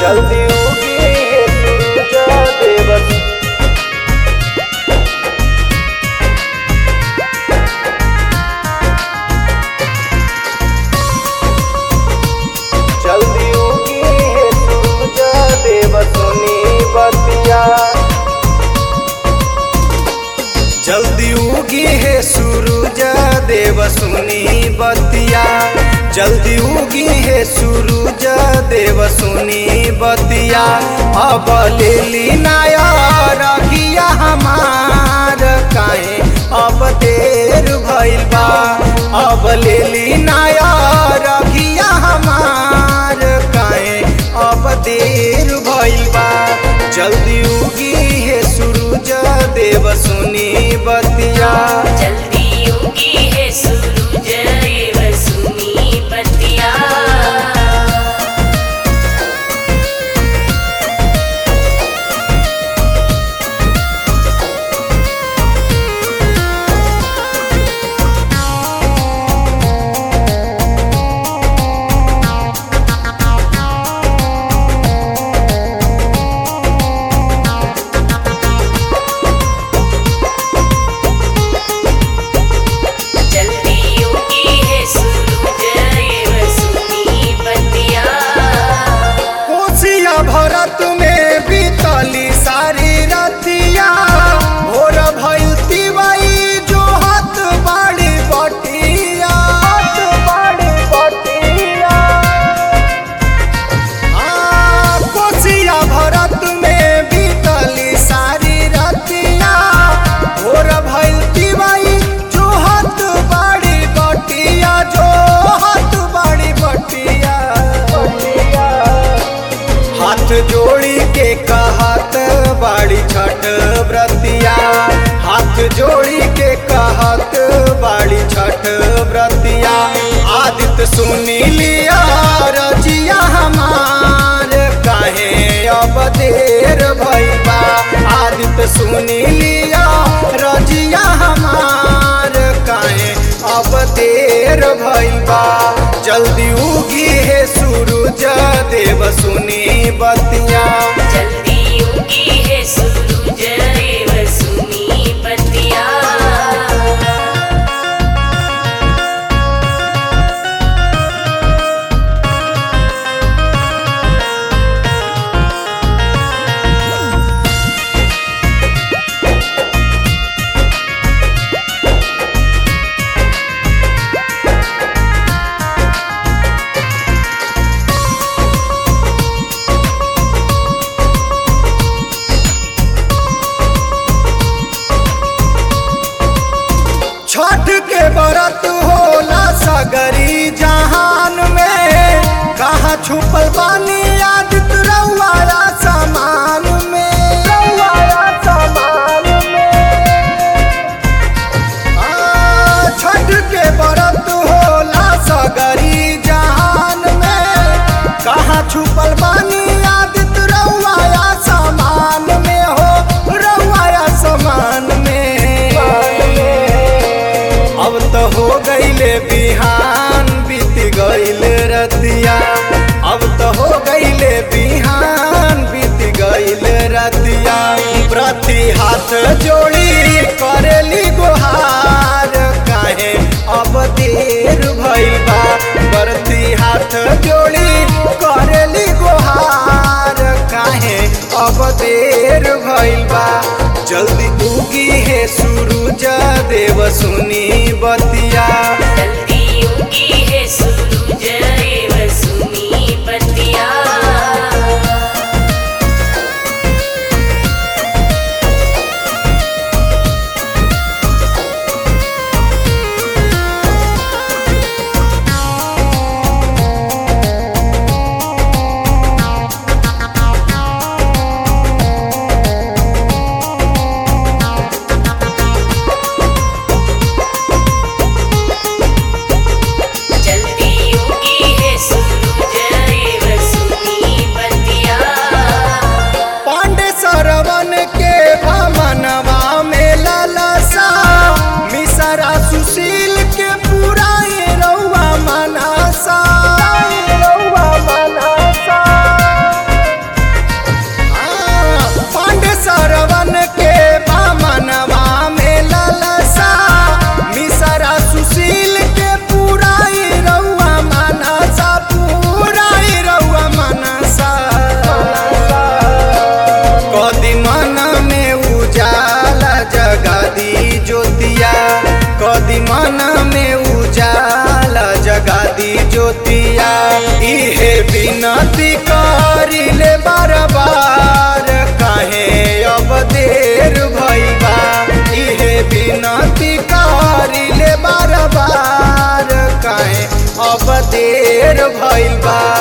जल्दी उगी सूरज देव जल्दी उगी सूरज देव सुनी बतिया जल्दी उगी है सूरज देव सुनी बतिया जल्दी उगी है सूरज देव सुनी बतिया अब ले ली नाया रखिया हमार काहे अब देर भइल बा अब ले ली नाया रखिया हमार काहे अब देर भइल बा जल्दी उगी है सूरज देव सुनी बतिया जल्दी उगी है सूरज देव सुनी बतिया जल्दी उगी है सूरज देव सुनी बतिया कोसिया भरत में बीतली सारी रतिया भोर भइल तिवाई जो हाथ बाड़ी बटिया हाथ बाड़ी बटिया आ, कोसिया भरत में बीतली सारी रतिया भोर भइल तिवाई जो हाथ बाड़ी बटिया जो हाथ बाड़ी बटिया बटिया हाथ जोड़ी के कहत बाड़ी छठ व्रतिया हाथ जोड़ी के कहत बाड़ी छठ व्रतिया आदित्य सुनी लिया रजिया हमार काहे अब देर भइबा आदित्य सुनी लिया रजिया हमार काहे अब देर भइबा जल्दी उगी है सूरज देव सुनी बतिया जल्दी उगी है सूरज देव सुनी बतिया छठ के व्रत होला सगरी जहान में कहाँ छुपल बानी आदित्य रउआया समान में रउआया समान में आ, छठ के व्रत होला सगरी जहान में कहाँ छुपल बानी आदित्य रउआया समान में हो रउआया समान में अब तो हो गईले बिहान बीत गईल रतिया अब तो हो गईले बिहान बीत गईल रतिया प्रति हाथ जोड़ी करेली गुहार काहे अब देर भइल बा प्रति हाथ जोड़ी करेली गुहार काहे अब देर भइल बा जल्दी उगी है सूरज देव सुनी बतिया जल्दी उगी है सूरज देव सुनी बतिया इहे बिनती करिले बार बार काहे अब देर भइल बा इहे बिनती करिले बार बार काहे अब देर भइल बा